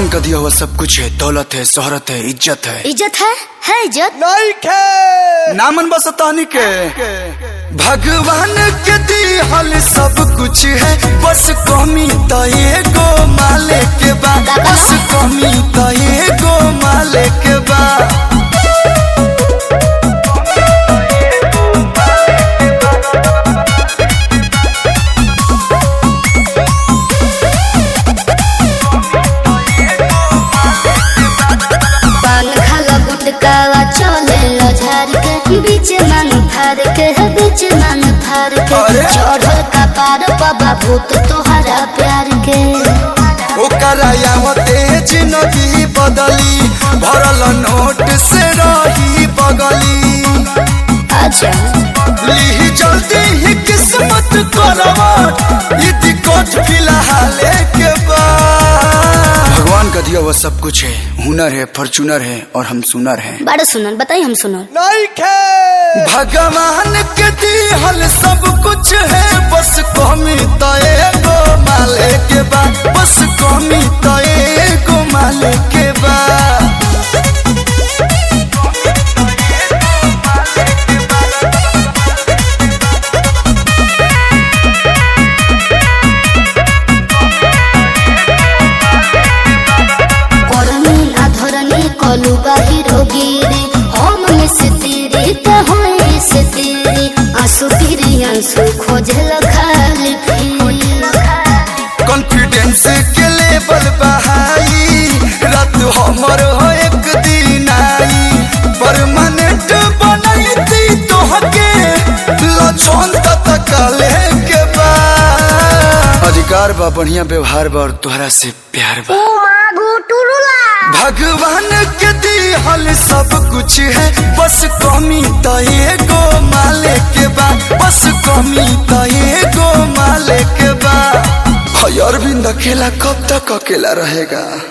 भगवान का दिया हुआ सब कुछ है दौलत है शोहरत है इज्जत है इज्जत है है इज्जत नहीं खे नामन बसतानी के भगवान के दिहल सब कुछ है बस कमी तो एगो माले के बा बस कमी तो एगो माले के बा पान खाला गुटकावा चले लो झाड़ के बीच मांग फाड़ के है बीच मांग फाड़ के अरे? चढ़ल का पार बाबा भूत तोहरा प्यार के ओकरा यावते जिंदगी बदली भरल नोट से रही बगली अच्छा ली जल्दी ही किस्मत करवट ई दिक्कत फिलहाल के बाद भगवान का दिया हुआ सब कुछ है हुनर है फॉर्चूनर है और हम सुनर हैं बड़ा सुनल बताई हम सुनल नहीं खे भगवान के दिहल सब कुछ है बस कमी तो एगो माले के बा बस कमी तो एगो माले के बा करनी अधरनी कलु बाहिरो गिरे हम में से तेरे तो होए से तेरे आंसू फिरी आंसू खोजल खाली फिर कॉन्फिडेंस के लेवल बहाई रात हमर हो एक दिन आई परमानेंट बनैती तोहके लछन तक के बा अधिकार बा बढ़िया व्यवहार बा और तोहरा से प्यार बा भगवान के दिहल सब कुछ है बस कमी तो एगो माले के बा बस कमी तो एगो माले के बा और अरविंद अकेला कब तक अकेला रहेगा